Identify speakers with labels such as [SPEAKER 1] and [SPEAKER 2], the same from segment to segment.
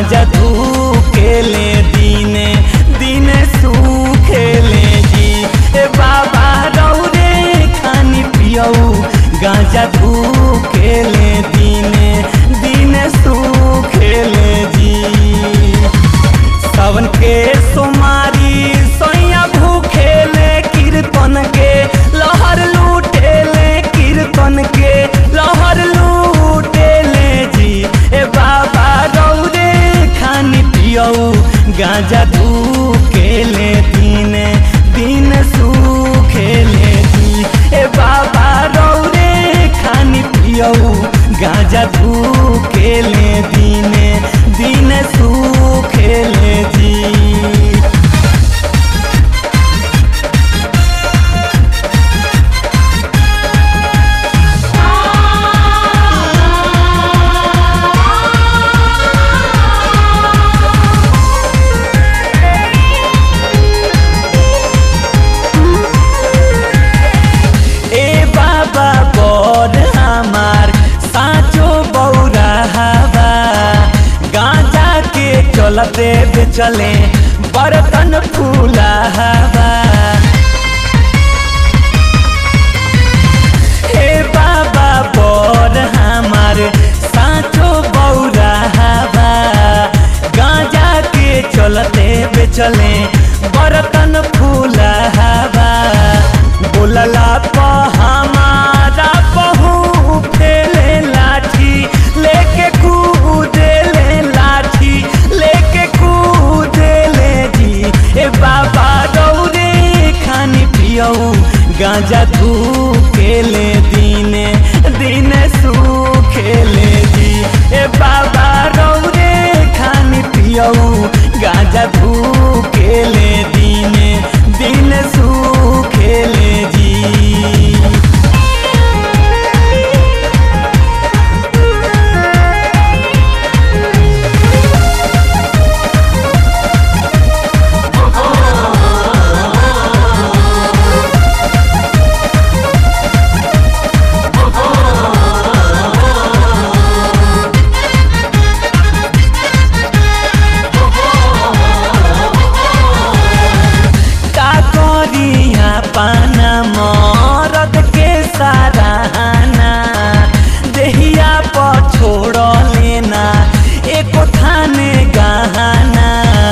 [SPEAKER 1] गांजा धूकेले दिने दिने सुखेले जी ए बाबा रौरे खानी पियऊ गांजा धूकेले दिने दिने सुखेले जी सावन के सोमारी सोया भूखेले कीर्तन के लहर लूटेले कीर्तन के लहर लूटेले जी ए बाबा रौरे खानी पियऊ गांजा धूकेले दिने दिन सुखेले जी ए बाबा रौरे खानी पियऊ गांजा धूकेले दिने दिन सुखेले जी ए बाबा बड़ हमार साचो बौरा हवा गांजा के चलते चले बर्तन फूला हवा हे बाबा बड़ हमार साचो बौरा हवा गांजा के चलते बेचले बर्तन फूला हवा बोलला प हमारा बहू फेले लाठी लेके कूदेले लाठी लेके कूदेले जी ए बाबा रौरे खानी पियऊ गांजा धूकेले दिने दिने सुखेले जी ए बाबा रौरे खानी पियऊ गांजा धूकेले दिने दिन सुखेले जी का करिया पाना मरद के सराहना देहिया पर छोड़ लेना एको थाने गहना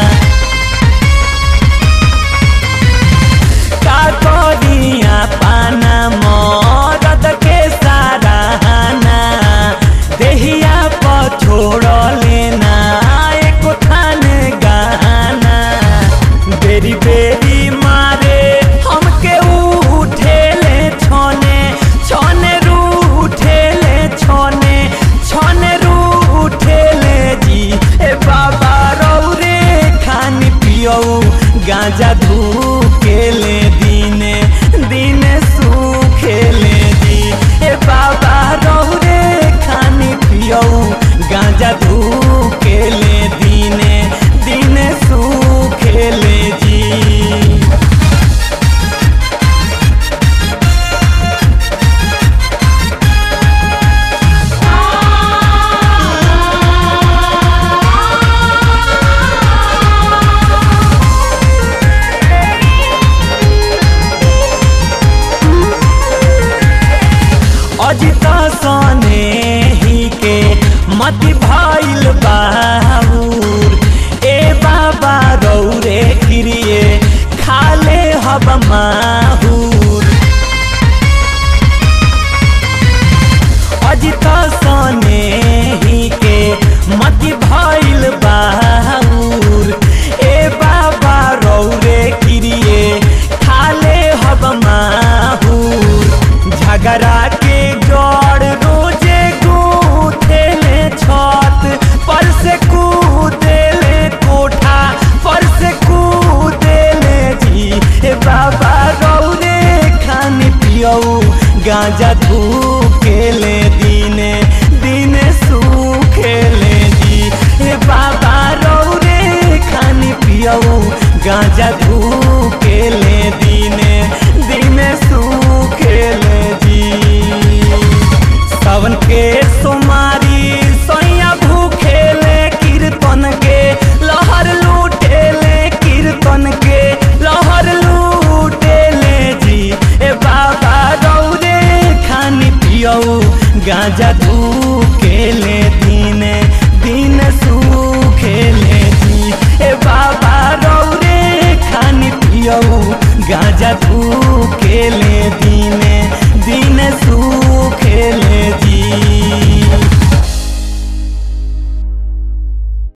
[SPEAKER 1] का करिया पाना मरद के सराहना देहिया पर छोड़ लेना एको थाने गहना बेरी बेरी मारे हमके उठेले छोने छोने रूठेले छोने छोने रूठेले जी ए बाबा रौरे खानी पियऊ गांजा धूकेले दिने दिने सुखेले जी ए बाबा रौरे खानी पियऊ गांजा धूकेले दिने दिने सुखेले जी अजिता सने ही के मति भाइल बाबूर ए बाबा रौरे किरिए खाले हब माहूर अजिता सने ही के मति भाइल बाबूर ए बाबा रौरे किरिए खाले हब माहूर झगड़ा के जड़ रोजे गूथेले छत पर से कूदेले कोठा पर से कूदेले जी ए बाबा रौरे खानी पियऊ गांजा धूकेले दिने दिने सुखेले जी ए बाबा रौरे खानी पियऊ गांजा धूकेले दिने दिने सुखेले जी सावन के सोमारी सोया भूखेले कीर्तन के पियऊ गांजा धूकेले